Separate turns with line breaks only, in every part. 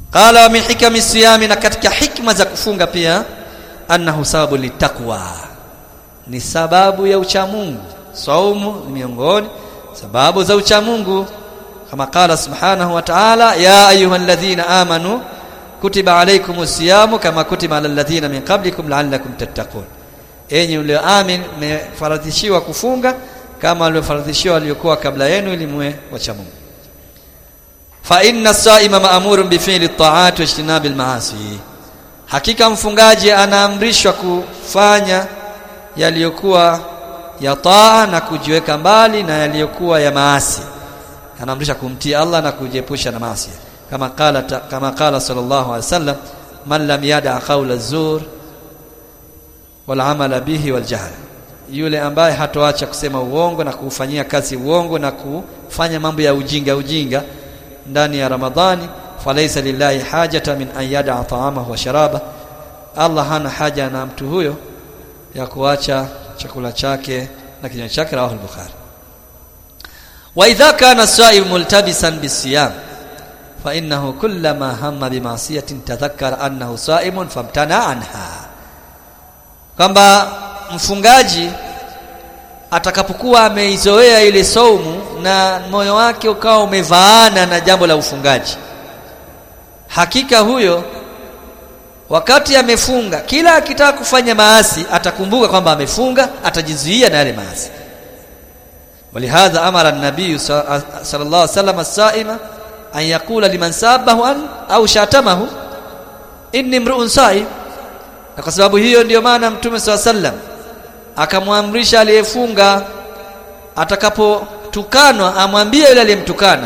qala min hikami siyami na katika hikma za kufunga pia annahu sababu litaqwa ni sababu ya uchamungu saumu ni miongoni sababu za uchamungu kama qala subhanahu wa ta'ala ya ayyuhalladhina amanu kutiba alaykumus siyamu kama kutiba alal ladhina min qablikum la'allakum tattaqun enyi mlioamini mmefaradhishiwa kufunga kama waliofaradhishiwa waliokuwa kabla yenu ili muwe wacha Mungu fa inna as-sa'ima ma'murun bi fi'li at-ta'at wa ijtinabi al-ma'asi hakika mfungaji anaamrishwa kufanya yaliyokuwa ya taa na kujiweka mbali na yaliyokuwa ya maasi anaamrisha kumtii Allah na kujiepusha na maasi kama qala kama qala sallallahu alaihi wasallam man lam yada qawla az-zur wal amala bihi wal jahl yule ambaye hatoacha kusema uongo na kufanyia kazi uongo na kufanya mambo ya ujinga ujinga ndani ya Ramadhani falaysa lillahi hajata min an yada ta'amahu wa sharaba Allah hana haja na mtu huyo ya kuacha chakula chake na kinywaji chake rawahu al-bukhari wa idha kana as-sa'im multabisan bis-siyam fa innahu kullama hamma bi ma'siyatin tadhakkara annahu sa'imun famtana anha kwamba mfungaji atakapokuwa ameizoea ile saumu na moyo wake ukawa umevaana na jambo la ufungaji hakika huyo wakati amefunga kila akitaka kufanya maasi atakumbuka kwamba amefunga atajizuia na yale maasi ولهذا امر النبي صلى الله عليه وسلم الصائم ان يقول لمن سابه ان au shatamahu inni mru'un sa'im na kwa sababu hiyo ndiyo maana mtume swalla sallam akamwamrisha aliyefunga atakapotukanwa amwambie yule aliyemtukana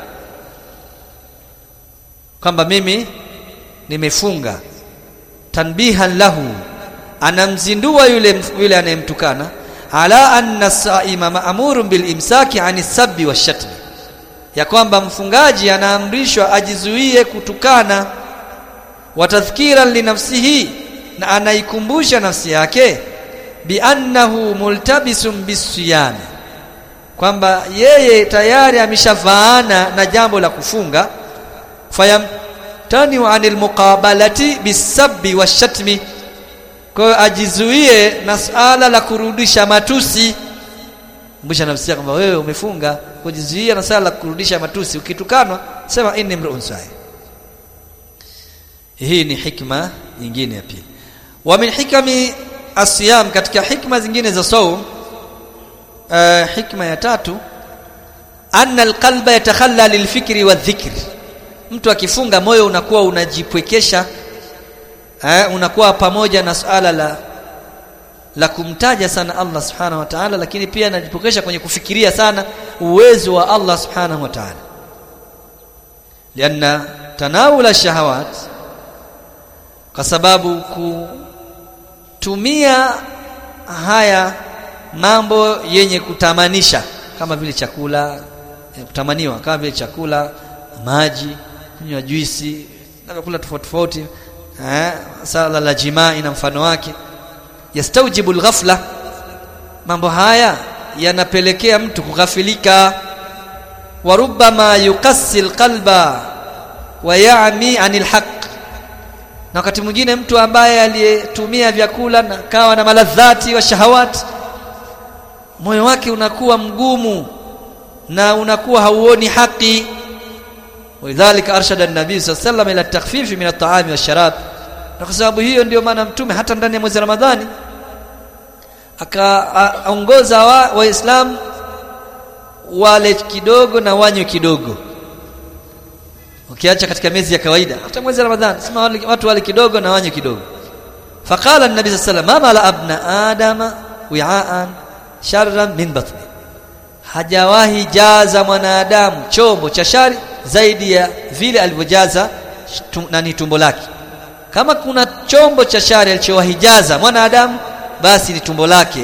kwamba mimi nimefunga tanbihan lahu anamzindua yule yule anayemtukana ala anna saima ma'murun bil imsaki anis sabbi washatmi ya kwamba mfungaji anaamrishwa ajizuie kutukana wa tadhkiran li nafsihi na anaikumbusha nafsi yake bi annahu multabisun bisiyam kwamba yeye tayari ameshavaana na jambo la kufunga fayamtani anil muqabalati bisabbi washatmi kwa hiyo ajizuie na suala la kurudisha matusi kumbusha nafsi yako kwamba wewe umefunga kujizuia na suala la kurudisha matusi ukitukanwa sema inni mru'un sa'i hii ni hikma nyingine ya pili wa min hikami asiyam katika hikma zingine za saum uh, hikma ya tatu anna alqalba yatakhalla lilfikri wadhikri mtu akifunga moyo unakuwa unajipwekesha eh, unakuwa pamoja na suala la la kumtaja sana Allah subhanahu wa ta'ala lakini pia anajipokesha kwenye kufikiria sana uwezo wa Allah subhanahu wa ta'ala lianna tanawula shahawat kwa sababu kutumia haya mambo yenye kutamanisha kama vile chakula kutamaniwa kama vile chakula maji kunywa juisi na vyakula tofauti tofauti eh sala la jimaa na mfano wake yastaujibu alghafla mambo haya yanapelekea mtu kughafilika wa rubbama yukassi alqalba wa ya'mi anil haqq na wakati mwingine mtu ambaye aliyetumia vyakula na kawa na maladhati wa shahawati moyo wake unakuwa mgumu na unakuwa hauoni haki ولذلك ارشد النبي صلى الله عليه وسلم الى التخفيف من الطعام والشراب na kwa sababu hiyo ndio maana mtume hata ndani ya mwezi Ramadhani akaongoza waislamu wa wale kidogo na wanywe kidogo ukiacha katika miezi ya kawaida hata mwezi Ramadhani sema wale, watu wale kidogo na wanywe kidogo faqala an-nabi sallallahu alayhi wasallam ma abna adama wi'aan sharran min batni hajawahi jaza mwanadamu chombo cha shari zaidi ya vile alivyojaza nani tumbo lake kama kuna chombo cha shari alichowahijaza mwanadamu basi ni tumbo lake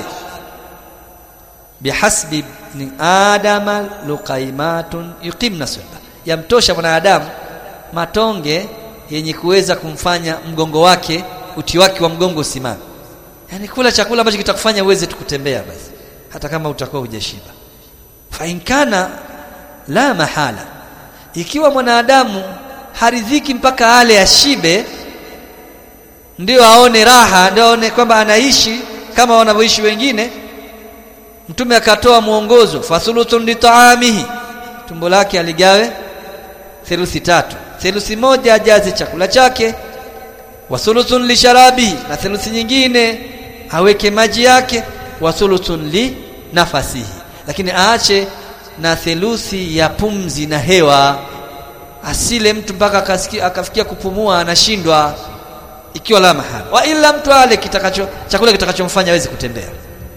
bihasbi ni adama luqaimatun yuqimna sulba yamtosha mwanadamu matonge yenye kuweza kumfanya mgongo wake uti wake wa mgongo usimame yani kula chakula ambacho kitakufanya uweze kutembea basi hata kama utakuwa hujashiba fa inkana la mahala ikiwa mwanadamu haridhiki mpaka ale ashibe ndio aone raha ndio aone kwamba anaishi kama wanavyoishi wengine mtume akatoa mwongozo fathuluthun litaamihi tumbo lake aligawe theluthi tatu theluthi moja ajaze chakula chake wa thuluthun li sharabi na theluthi nyingine aweke maji yake wa thuluthun li nafasihi lakini aache na theluthi ya pumzi na hewa asile mtu mpaka akasikia akafikia kupumua anashindwa ikiwa la mahala wa ila mtu ale kitakacho chakula kitakachomfanya aweze kutembea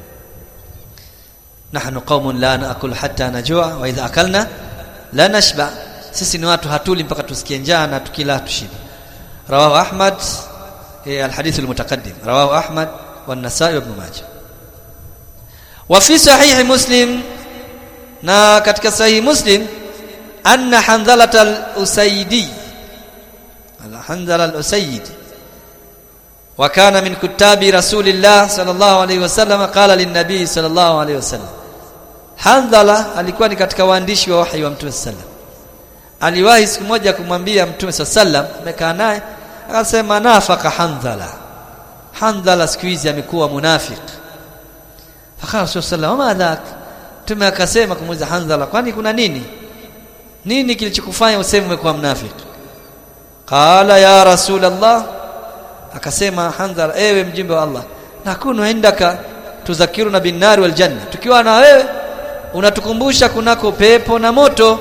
nahnu qaumun la naakul hatta najua wa idha akalna la nashba sisi ni watu hatuli mpaka tusikie njaa na tukila tushiba rawahu ahmad eh, alhadith almutaqaddim rawahu ahmad والنسائي وابن ماجه وفي صحيح مسلم na katika sahihi muslim anna handhalat al-usaydi al-handhala al-usaydi wa kana min kutabi rasulillah sallallahu alayhi wasallam qala lin-nabi sallallahu alayhi wasallam handhala alikuwa ni katika waandishi wa wahi wa mtume sallam aliwahi siku moja kumwambia mtume sallam amekaa naye akasema nafaka handhala handhala siku hizi amekuwa munafiq fakala rasul sallam ma dhak mtume akasema kumuuliza handhala kwani kuna nini nini kilichokufanya useme umekuwa mnafiki qala ya rasul allah akasema handhala ewe mjumbe wa allah nakunu indaka tuzakiruna bin nar wal janna tukiwa na wewe unatukumbusha kunako pepo na moto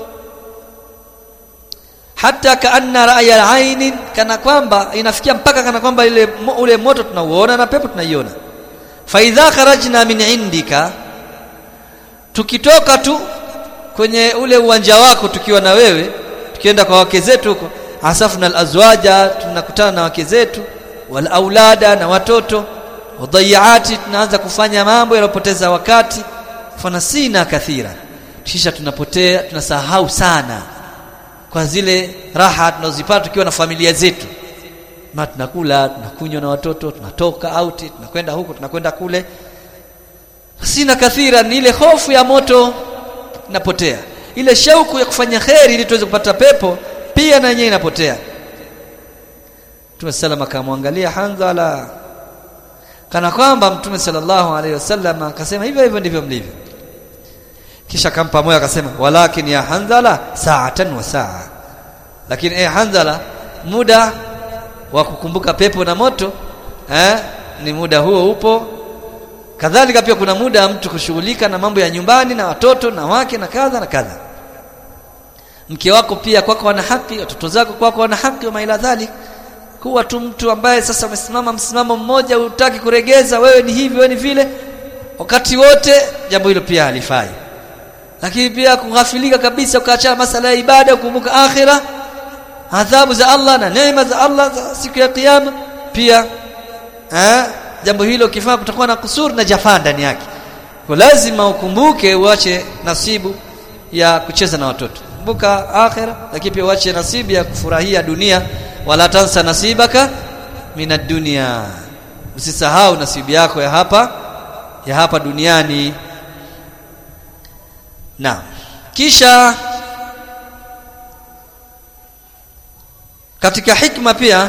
hata kaanna ra'ya al kana kwamba inafikia mpaka kana kwamba ile ule moto tunauona na pepo tunaiona fa idha kharajna min indika tukitoka tu kwenye ule uwanja wako tukiwa na wewe tukienda kwa wake zetu huko asafna alazwaja tunakutana na wake zetu wal aulada na watoto wadhayaati tunaanza kufanya mambo yanayopoteza wakati fanasina kathira kisha tunapotea tunasahau sana kwa zile raha tunazipata tukiwa na familia zetu ma tunakula tunakunywa na watoto tunatoka out tunakwenda huko tunakwenda kule sina kathira ni ile hofu ya moto inapotea ile shauku ya kufanya kheri ili tuweze kupata pepo pia na yenyewe inapotea Mtume sallam akamwangalia Hanzala kana kwamba Mtume sallallahu alaihi wasallam akasema hivyo hivyo ndivyo mlivyo kisha akampa moyo akasema walakin ya Hanzala sa'atan wa sa'a lakini eh Hanzala muda wa kukumbuka pepo na moto eh ni muda huo upo kadhalika pia kuna muda mtu kushughulika na mambo ya nyumbani na watoto na wake na kadha na kadha mke wako pia kwako wana haki watoto zako kwako wana haki wa ila dhalik kuwa tu mtu ambaye sasa umesimama msimamo mmoja hutaki kuregeza wewe ni hivi wewe ni vile wakati wote jambo hilo pia halifai lakini pia kughafilika kabisa ukaachana masala ya ibada kukumbuka akhira adhabu za Allah na neema za Allah za siku ya kiyama pia eh jambo hilo kifaa kutakuwa na kusuri na jafaa ndani yake kwa lazima ukumbuke uache nasibu ya kucheza na watoto kumbuka akhira lakini pia uache nasibu ya kufurahia dunia wala tansa nasibaka minad dunya usisahau nasibu yako ya hapa ya hapa duniani na kisha katika hikma pia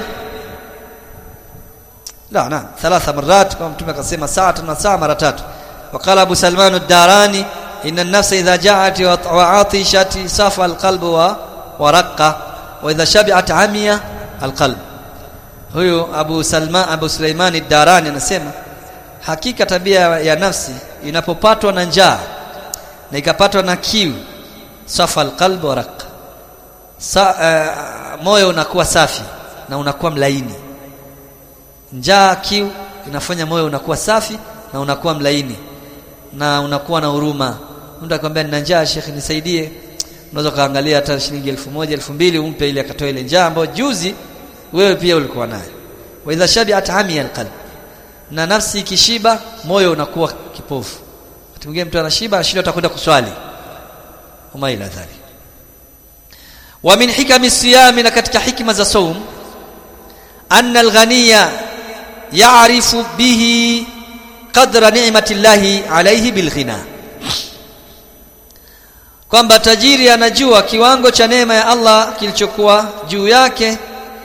لا نعم ثلاث مرات كما متى قسم ساعه وساعه مرتات وقال ابو سلمان الداراني ان النفس اذا جاءت وعطشت صفى القلب ورق واذا شبعت عمي القلب huyo Abu Salman Abu Sulaiman ad-Darani anasema hakika tabia ya nafsi inapopatwa na njaa na ikapatwa na kiu safa alqalb wa raq Sa, uh, moyo unakuwa safi na unakuwa mlaini njaa kiu inafanya moyo unakuwa safi na unakuwa mlaini na unakuwa na huruma mtu akwambia nina njaa shekhi nisaidie unaweza kaangalia hata shilingi elfu moja elfu mbili umpe ili akatoa ile njaa ambayo juzi wewe pia ulikuwa nayo wa idha shabi'at hamiya alqalb na nafsi ikishiba moyo unakuwa kipofu wakati mwingine mtu anashiba anashinda atakwenda kuswali wama ila dhalik wa min hikami siyami na katika hikma za saum anna alghaniya ya'rifu bihi qadra ni'mati llahi alayhi bilghina kwamba tajiri anajua kiwango cha neema ya Allah kilichokuwa juu yake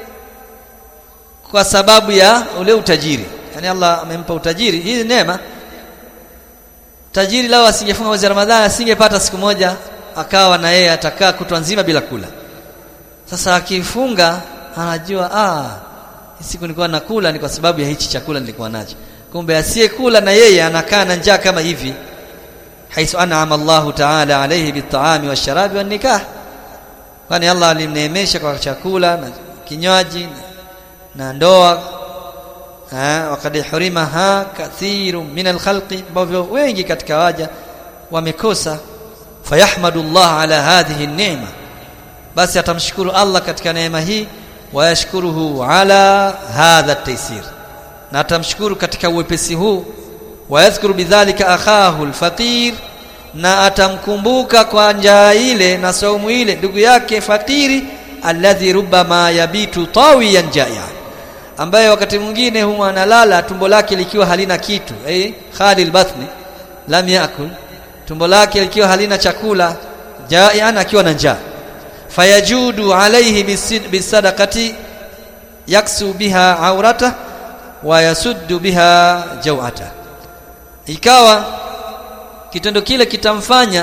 kwa sababu ya ule utajiri yani Allah amempa utajiri hii neema tajiri lao asingefunga mwezi wa Ramadhani asingepata siku moja akawa na yeye atakaa kutwa nzima bila kula sasa akifunga anajua ah siku nilikuwa nakula ni kwa sababu ya hichi chakula nilikuwa nacho kumbe asiyekula na yeye anakaa na njaa kama hivi haithu an'ama Allah ta'ala alayhi bit'ami washarabi wan nikah kwani Allah alimneemesha kwa chakula na kinywaji na ndoa wakad hurimaha kathiru min alkhalqi ambavyo wengi katika waja wamekosa fayahmadu Allah ala hadhihi neema basi atamshukuru Allah katika neema hii wayashkuruhu ala hadha taysir na atamshukuru katika uwepesi huu wayadhkuru bidhalika akhahu alfaqir na atamkumbuka kwa njaa ile na saumu ile ndugu yake fakiri alladhi rubbama yabitu tawiyan jaya ambaye wakati mwingine huwa analala tumbo lake likiwa halina kitu eh khalil batni lam yakul tumbo lake likiwa halina chakula jaian akiwa na njaa fayajudu alayhi bisadaqati yaksu biha aurata wa yasuddu biha jawata ikawa kitendo kile kitamfanya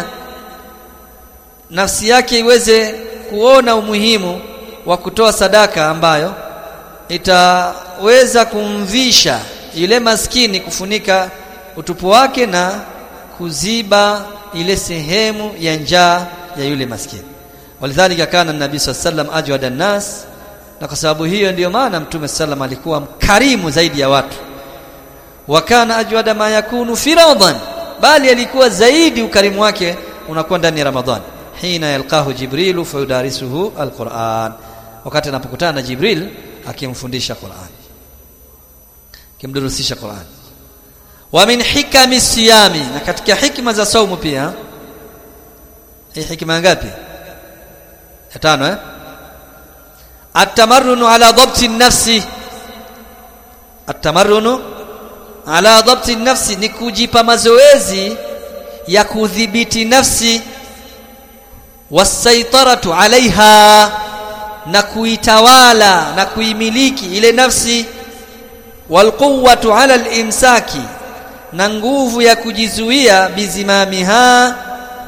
nafsi yake iweze kuona umuhimu wa kutoa sadaka ambayo itaweza kumvisha yule maskini kufunika utupu wake na kuziba ile sehemu ya njaa ya yule maskini walidhalika kana nabii sallam ajwada nas na kwa sababu hiyo ndiyo maana mtume sallam alikuwa mkarimu zaidi ya watu wakana ajwada ma yakunu fi ramadan bali alikuwa zaidi ukarimu wake unakuwa ndani ya ramadhan hina yalqahu jibrilu fayudarisuhu alquran wakati anapokutana na jibril akimfundisha Qur'an akimdurusisha Qur'an wa min hikami siyami na katika hikma za saumu pia hii hikma ngapi ya tano eh atamarrunu ala dhabti nafsi atamarrunu ala dhabti nafsi ni kujipa mazoezi ya kudhibiti nafsi wasaitaratu alaiha na kuitawala na kuimiliki ile nafsi walquwwatu ala al-imsaki na nguvu ya kujizuia bizimamiha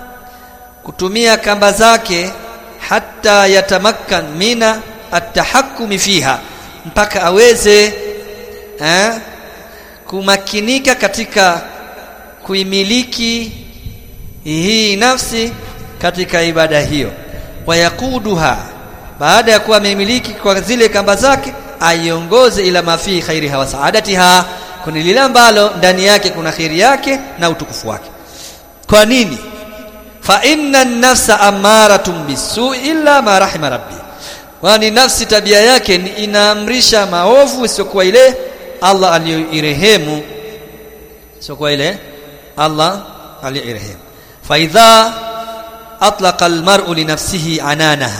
kutumia kamba zake hata yatamakkan mina atahakkumi fiha mpaka aweze eh, kumakinika katika kuimiliki hii nafsi katika ibada hiyo wayakuduha baada ya kuwa amemiliki kwa zile kamba zake aiongoze ila mafi khairiha wa saadatiha kuna lile ambalo ndani yake kuna khairi yake na utukufu wake kwa nini fa inna an-nafsa amaratun bisu'i illa ma rahima rabbi kwani nafsi tabia yake ni inaamrisha maovu isiyokuwa ile Allah aliyoirehemu isiyokuwa ile Allah aliyoirehemu fa idha atlaqa al-mar'u li nafsihi ananaha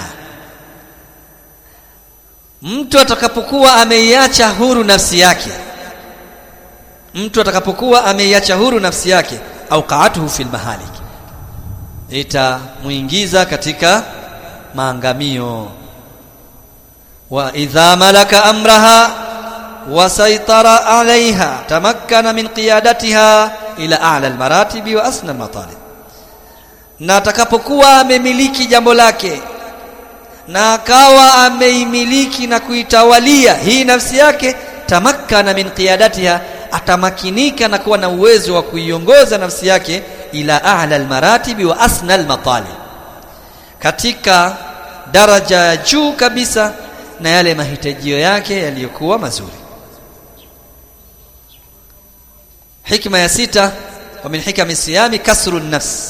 mtu atakapokuwa ameiacha huru nafsi yake mtu atakapokuwa ameiacha huru nafsi yake au qaatuhu fil mahalik itamuingiza katika maangamio wa idha malaka amraha wa saitara alaiha tamakkana min qiyadatiha ila a'la almaratibi wa asna almatalib na atakapokuwa amemiliki jambo lake na akawa ameimiliki na kuitawalia hii nafsi yake tamakkana min qiyadatiha atamakinika na kuwa na uwezo wa kuiongoza nafsi yake ila a'la almaratibi wa asna almatalib katika daraja ya juu kabisa na yale mahitajio yake yaliyokuwa mazuri hikma ya sita wa min hikami siyami kasru nafs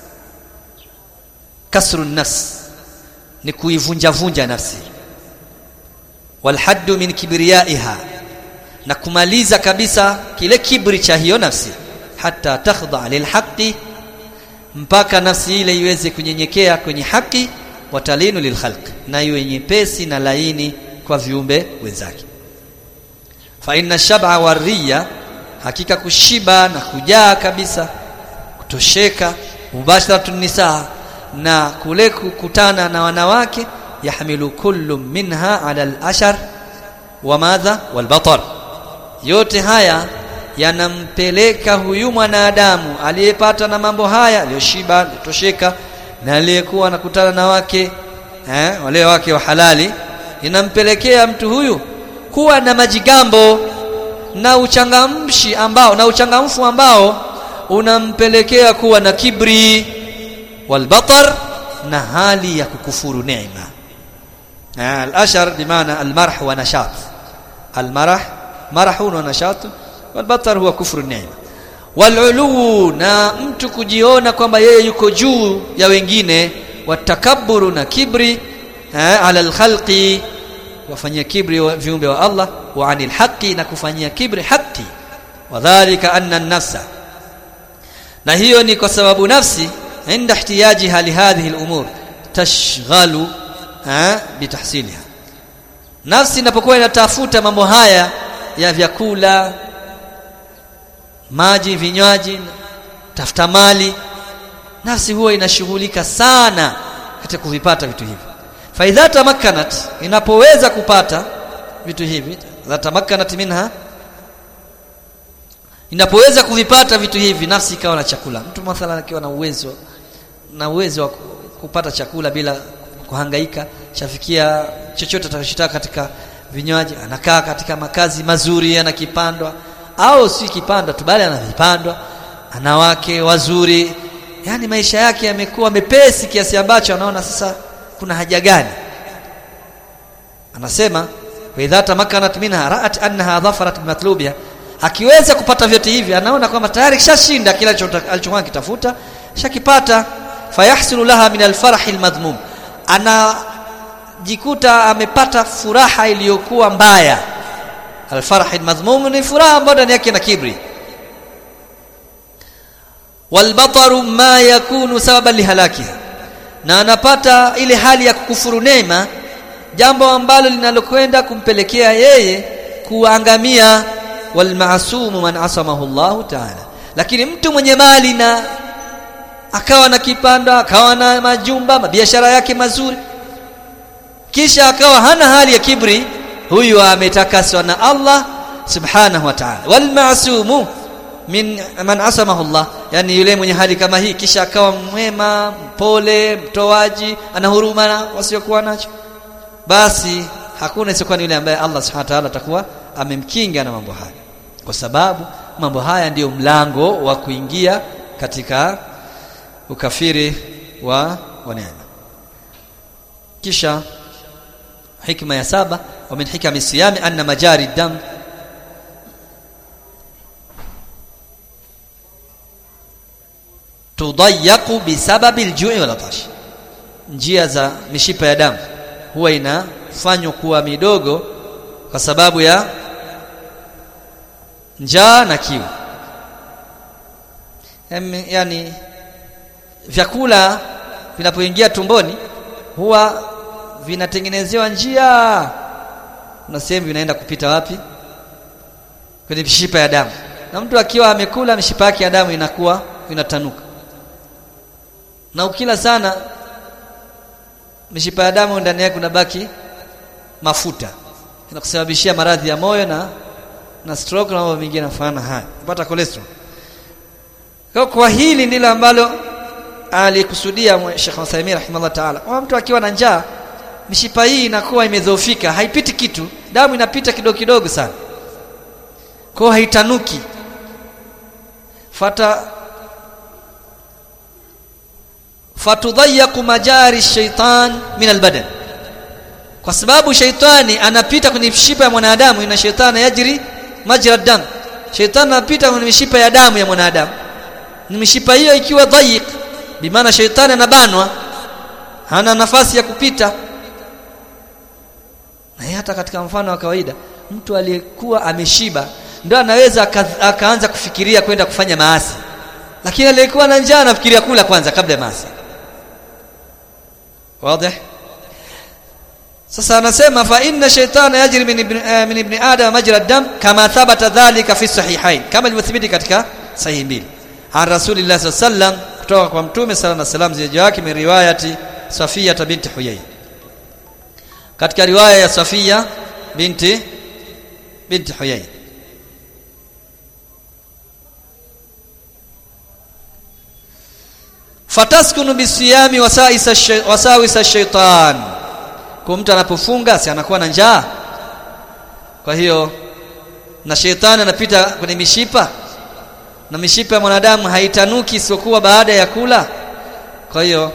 kasru nafs ni kuivunja vunja nafsi walhaddu min kibriyaiha na kumaliza kabisa kile kibri cha hiyo nafsi hata takhdha lilhaqi mpaka nafsi ile iweze kunyenyekea kwenye haki watalinu lilkhalq na iwe nyepesi na laini kwa viumbe wenzake fa inna shab'a wariya hakika kushiba na kujaa kabisa kutosheka mubasharatun nisaa na kule kukutana na wanawake yahmilu kullu minha ala al-ashar wa madha wal batar yote haya yanampeleka huyu mwanadamu aliyepata na mambo haya aliyoshiba alitosheka na aliyekuwa anakutana na wake eh, wale wake wa halali inampelekea mtu huyu kuwa na majigambo na uchangamshi ambao na uchangamfu ambao unampelekea kuwa na kibri walbatar na hali ya kukufuru neema al-ashar bimaana al-marh wa nashat al-marah marahun wa nashat walbatar huwa kufru neema walulu na mtu kujiona kwamba yeye yuko juu ya wengine watakaburu na kibri ala alkhalqi wafanyia kibri wa viumbe wa Allah wa anil haqi na kufanyia kibri haki wadhālika anna an-nafsa na hiyo ni kwa sababu nafsi inda ihtiyajiha li hadhihi al-umur tashghalu bitahsiliha nafsi inapokuwa inatafuta mambo haya ya vyakula maji vinywaji tafuta mali nafsi huwa inashughulika sana katika kuvipata vitu hivi faidha tamakkanat inapoweza kupata vitu hivi la tamakkanat minha inapoweza kuvipata vitu hivi nafsi ikawa na chakula mtu mathalan akiwa na uwezo na uwezo wa kupata chakula bila kuhangaika chafikia chochote atakachotaka katika vinywaji anakaa katika makazi mazuri anakipandwa au si kipandwa tu bali anavipandwa ana wake wazuri yani maisha yake yamekuwa mepesi kiasi ambacho anaona sasa kuna haja gani anasema wa idha tamakkanat minha ra'at annaha dhafarat bimatlubiha akiweza kupata vyote hivi anaona kwamba tayari kishashinda kila alichokuwa kitafuta shakipata fayahsulu laha min alfarah almadhmum anajikuta amepata furaha iliyokuwa mbaya alfarah almadhmum ni furaha ambayo ndani yake na kibri walbataru ma yakunu sababan lihalakiha na anapata ile hali ya kukufuru neema jambo ambalo linalokwenda kumpelekea yeye kuangamia walmaasumu man asamahu Allahu ta'ala lakini mtu mwenye mali na akawa na kipanda akawa na majumba biashara yake mazuri kisha akawa hana hali ya kibri huyu ametakaswa na Allah subhanahu wa ta'ala walmaasumu min man asamahu Allah yani yule mwenye hali kama hii kisha akawa mwema mpole mtoaji ana huruma na wasiokuwa nacho basi hakuna isiyokuwa ni yule ambaye Allah subhanahu wa ta'ala atakuwa amemkinga na mambo haya kwa sababu mambo haya ndiyo mlango wa kuingia katika ukafiri wa wa neema kisha hikma ya saba wa min hikami siyami anna majari dam tudayyaqu bisababi aljui wal atash njia za mishipa ya damu huwa inafanywa kuwa midogo kwa sababu ya njaa na kiu yani vyakula vinapoingia tumboni huwa vinatengenezewa njia na sehemu vinaenda kupita wapi kwenye mishipa ya damu na mtu akiwa amekula mishipa yake ya damu inakuwa inatanuka na ukila sana mishipa ya damu ndani yake kunabaki mafuta inakusababishia maradhi ya moyo na na stroke na mambo mengine yanafanana haya kupata cholesterol kwa, kwa hili ndilo ambalo alikusudia Sheikh Uthaymeen rahimahullah ta'ala kwa mtu akiwa na njaa mishipa hii inakuwa imedhoofika haipiti kitu damu inapita kidogo kidogo sana kwa haitanuki fata fatudhayyaqu majari shaitan min albadan kwa sababu shaitani anapita kwenye mishipa ya mwanadamu ina shaitani yajri majra dam shaitani anapita kwenye mishipa ya damu ya mwanadamu ni mishipa hiyo ikiwa dhayiq bimaana shaitani anabanwa hana nafasi ya kupita na hata katika mfano wa kawaida mtu aliyekuwa ameshiba ndio anaweza akaanza kufikiria kwenda kufanya maasi lakini aliyekuwa na njaa anafikiria kula kwanza kabla ya maasi wazi sasa anasema fa inna shaytana yajri min ibn, uh, min ibn adam majra dam kama thabata dhalika fi sahihain kama ilivyothibiti katika sahihi mbili an rasulillah sallallahu kutoka kwa mtume sala na salam zije wake min riwayati Safia binti Huyay katika riwaya ya Safia binti binti Huyay fataskunu bisiyami wasaisa wasawisa shaitan kwa mtu anapofunga si anakuwa na njaa kwa hiyo na shetani anapita kwenye mishipa na mishipa ya mwanadamu haitanuki isipokuwa baada ya kula kwa hiyo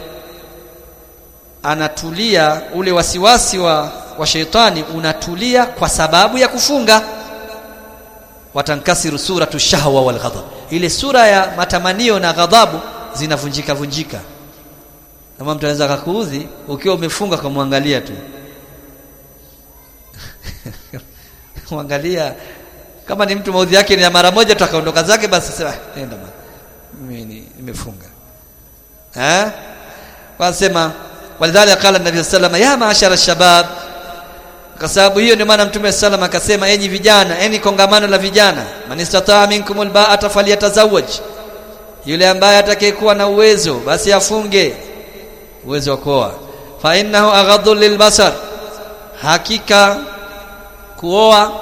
anatulia ule wasiwasi wa wa shetani unatulia kwa sababu ya kufunga watankasiru suratu shahwa wal ghadab ile sura ya matamanio na ghadhabu zinavunjika vunjika kama mtu anaweza kukuudhi ukiwa umefunga kumwangalia tu muangalia kama ni mtu maudhi yake ni ya mara moja tu akaondoka zake basi sema nenda bwana mimi nimefunga eh wanasema walidhalika qala nabii sallallahu ya maashara shabab kwa sababu hiyo ndio maana mtume sallam akasema enyi vijana enyi kongamano la vijana man istataa minkumul ba'ata falyatazawwaj yule ambaye atakayekuwa na uwezo basi afunge uwezo wa kuoa fa innahu aghaddu lilbasar hakika kuoa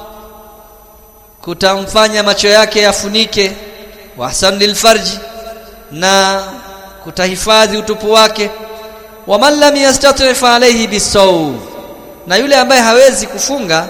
kutamfanya macho yake yafunike wahsan lilfarji na kutahifadhi utupu wake wa man lam yastati fa alayhi bisawm na yule ambaye hawezi kufunga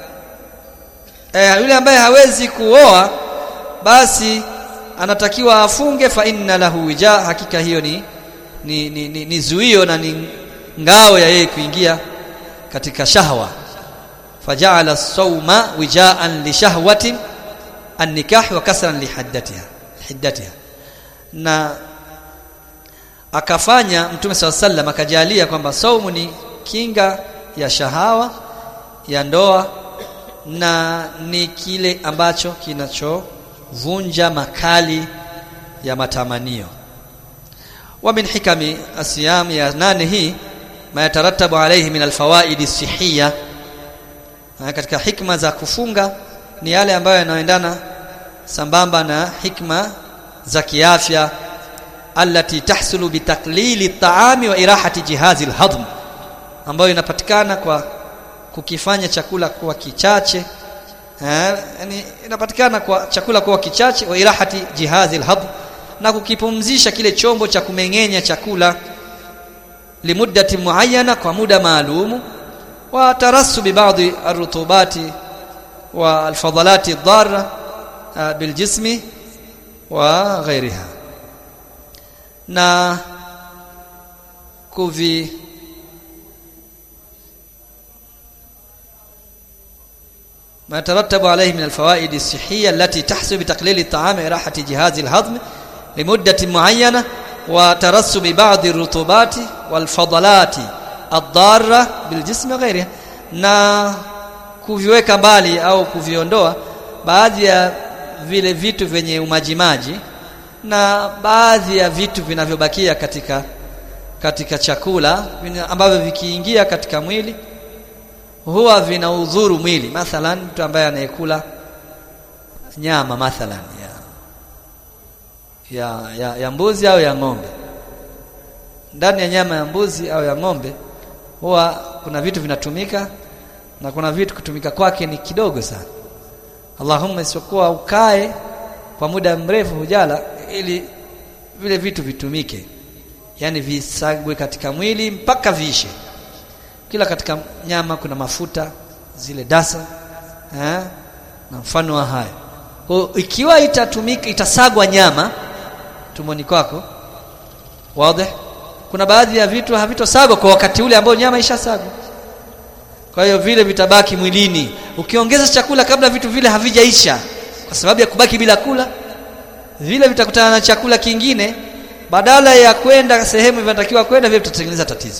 eh, yule ambaye hawezi kuoa basi anatakiwa afunge fa inna lahu wija hakika hiyo ni ni, ni, ni, ni zuio na ni ngao ya yeye kuingia katika shahwa faja'ala as-sawma wija'an li shahwatin an-nikah wa kasran li haddatiha hiddatiha na akafanya mtume SAW sallam akajalia kwamba saumu ni kinga ya shahawa ya ndoa na ni kile ambacho kinachovunja makali ya matamanio wa min hikami asiyam ya nane hii ma yatarattabu alayhi min alfawaid sihiyya katika hikma za kufunga ni yale ambayo yanaendana sambamba na hikma za kiafya allati tahsulu bitaklili taami wa irahati jihazi alhadm ambayo inapatikana kwa kukifanya chakula kuwa kichache eh, yani inapatikana kwa chakula kuwa kichache wa irahati jihazi alhadm na kukipumzisha kile chombo cha kumeng'enya chakula limuddati muayyana kwa muda maalumu wa tarassubi baadhi arutubati wa alfadalati ad-darra biljismi wa ghairiha na kuvi ما يترتب عليه من الفوائد الصحية التي تحصل بتقليل الطعام إراحة جهاز الهضم لمدة معينة وترسب بعض الرطوبات والفضلات الضارة بالجسم وغيرها na kuviweka mbali au kuviondoa baadhi ya vile vitu vyenye umajimaji na baadhi ya vitu vinavyobakia katika katika chakula ambavyo vikiingia katika mwili huwa vinaudhuru mwili mathalan mtu ambaye anayekula nyama mathalan ya, ya, ya, ya mbuzi au ya ng'ombe ndani ya nyama ya mbuzi au ya ng'ombe huwa kuna vitu vinatumika na kuna vitu kutumika kwake ni kidogo sana Allahumma isipokuwa ukae kwa muda mrefu hujala ili vile vitu vitumike yani visagwe katika mwili mpaka viishe kila katika nyama kuna mafuta zile dasa eh, na mfano wa haya kwa ikiwa itatumika itasagwa nyama tumboni kwako wazi kuna baadhi ya vitu havitosagwa kwa wakati ule ambao nyama ishasagwa kwa hiyo vile vitabaki mwilini ukiongeza chakula kabla vitu vile havijaisha kwa sababu ya kubaki bila kula vile vitakutana na chakula kingine badala ya kwenda sehemu vinatakiwa kwenda vile vitatengeneza tatizo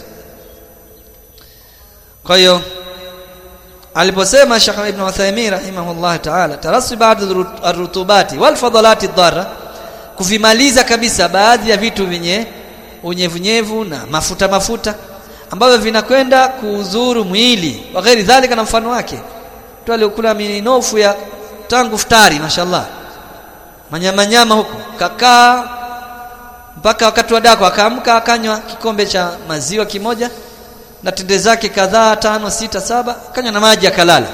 kwa hiyo aliposema Sheikh Ibn Uthaymeen rahimahullah ta'ala tarassu ba'd ar-rutubati wal fadalati ad-darra kuvimaliza kabisa baadhi ya vitu vyenye unyevunyevu na mafuta mafuta ambavyo vinakwenda kuuzuru mwili wa ghairi dhalika na mfano wake mtu aliokula minofu ya tangu futari mashallah manyama nyama huko kakaa mpaka wakati wa dako akaamka akanywa kikombe cha maziwa kimoja na tende zake kadhaa tano sita saba akanywa na maji akalala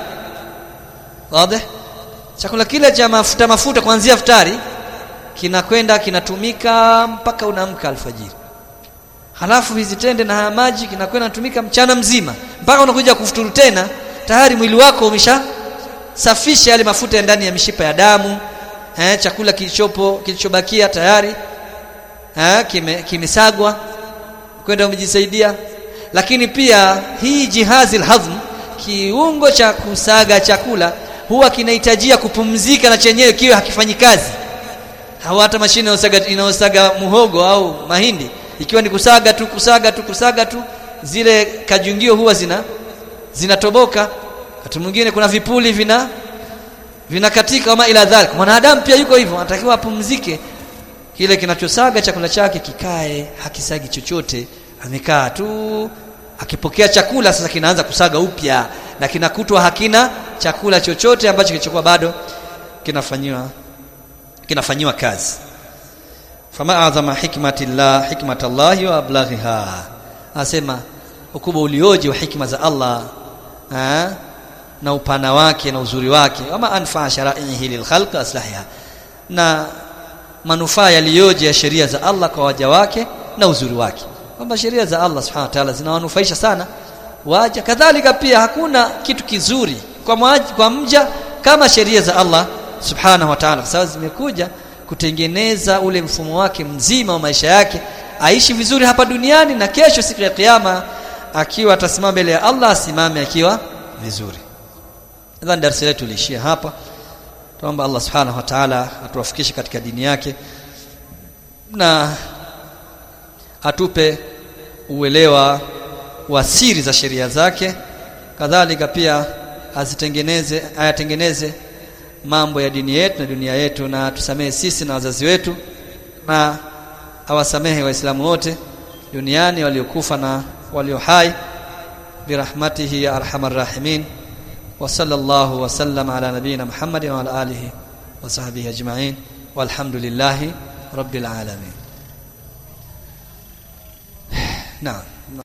wazi chakula kile cha mafuta mafuta kuanzia futari kinakwenda kinatumika mpaka unaamka alfajiri halafu hizi tende na haya maji kinakwenda natumika mchana mzima mpaka unakuja kufuturu tena tayari mwili wako umesha safisha yale mafuta ya ndani ya mishipa ya damu eh, chakula kilichopo kilichobakia tayari eh, kime, kimesagwa kwenda umejisaidia lakini pia hii jihazi alhazm kiungo cha kusaga chakula huwa kinahitajia kupumzika na chenyewe kiwe hakifanyi kazi hawa hata mashine inayosaga inayosaga muhogo au mahindi ikiwa ni kusaga tu kusaga tu kusaga tu zile kajungio huwa zina zinatoboka wakati mwingine kuna vipuli vina vinakatika kama ila dhalik mwanadamu pia yuko hivyo anatakiwa apumzike kile kinachosaga chakula chake kikae hakisagi chochote amekaa tu akipokea chakula sasa kinaanza kusaga upya na kinakutwa hakina chakula chochote ambacho kilichokuwa bado kinafanyiwa kinafanyiwa kazi fama azama hikmatillah hikmatallahi wa ablaghiha asema ukubwa ulioje wa hikma za Allah ha? na upana wake na uzuri wake wama anfa shara'ihi lilkhalq aslahiha na manufaa yaliyoje ya sheria za Allah kwa waja wake na uzuri wake kwamba sheria za Allah subhanahu wa ta'ala zinawanufaisha sana waja kadhalika pia hakuna kitu kizuri kwa mwaji, kwa mja kama sheria za Allah subhanahu wa ta'ala kwa sababu zimekuja kutengeneza ule mfumo wake mzima wa maisha yake aishi vizuri hapa duniani na kesho siku ya kiyama akiwa atasimama mbele ya Allah asimame akiwa vizuri nadhani darasa letu liishia hapa tuomba Allah subhanahu wa ta'ala atuwafikishe katika dini yake na atupe uelewa wa siri za sheria zake kadhalika pia azitengeneze ayatengeneze mambo ya dini yetu na dunia yetu na tusamehe sisi na wazazi wetu na awasamehe waislamu wote duniani waliokufa na walio hai birahmatihi ya arhamar rahimin wa sallallahu wa sallam ala nabiyina muhammadin wa ala alihi wa sahbihi ajma'in walhamdulillahi rabbil alamin naam